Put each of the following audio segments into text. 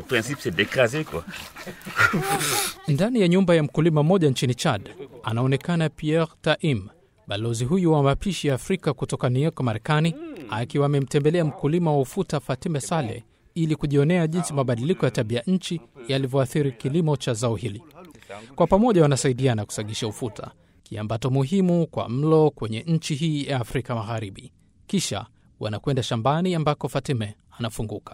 Le principe c'est d'écraser quoi. Ndani ya nyumba ya mkulima mmoja nchini Chad anaonekana Pierre Taim, balozi huyu wa mapishi ya Afrika kutoka New York, Marekani, akiwa amemtembelea mkulima wa ufuta Fatime Saleh ili kujionea jinsi mabadiliko ya tabia nchi yalivyoathiri kilimo cha zao hili. Kwa pamoja wanasaidiana kusagisha ufuta, kiambato muhimu kwa mlo kwenye nchi hii ya Afrika Magharibi. Kisha wanakwenda shambani ambako Fatime anafunguka.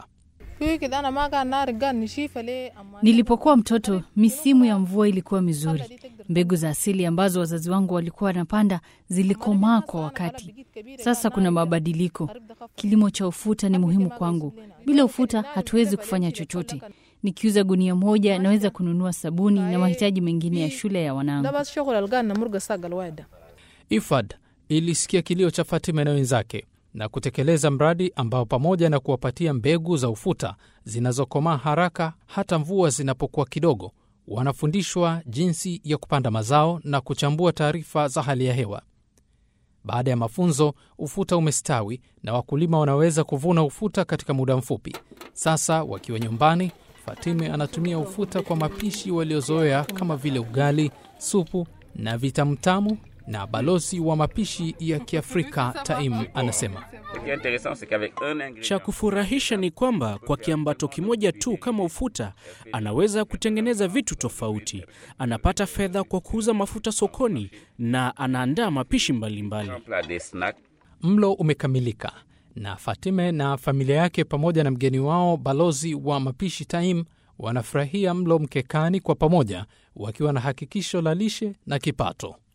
Nilipokuwa mtoto, misimu ya mvua ilikuwa mizuri. Mbegu za asili ambazo wazazi wangu walikuwa wanapanda zilikomaa kwa wakati. Sasa kuna mabadiliko. Kilimo cha ufuta ni muhimu kwangu. Bila ufuta hatuwezi kufanya chochote. Nikiuza gunia moja naweza kununua sabuni na mahitaji mengine ya shule ya wanangu. IFAD ilisikia kilio cha Fatima na wenzake na kutekeleza mradi ambao pamoja na kuwapatia mbegu za ufuta zinazokomaa haraka hata mvua zinapokuwa kidogo, wanafundishwa jinsi ya kupanda mazao na kuchambua taarifa za hali ya hewa. Baada ya mafunzo, ufuta umestawi na wakulima wanaweza kuvuna ufuta katika muda mfupi. Sasa wakiwa nyumbani, Fatime anatumia ufuta kwa mapishi waliozoea kama vile ugali, supu na vitamtamu na balozi wa mapishi ya Kiafrika Taim anasema Ce qui est intéressant c'est qu'avec un ingrédient Cha kufurahisha ni kwamba kwa kiambato kimoja tu kama ufuta anaweza kutengeneza vitu tofauti. Anapata fedha kwa kuuza mafuta sokoni na anaandaa mapishi mbalimbali. un plat des snacks mlo umekamilika na Fatime na familia yake pamoja na mgeni wao balozi wa mapishi Taim wanafurahia mlo mkekani kwa pamoja, wakiwa na hakikisho la lishe na kipato.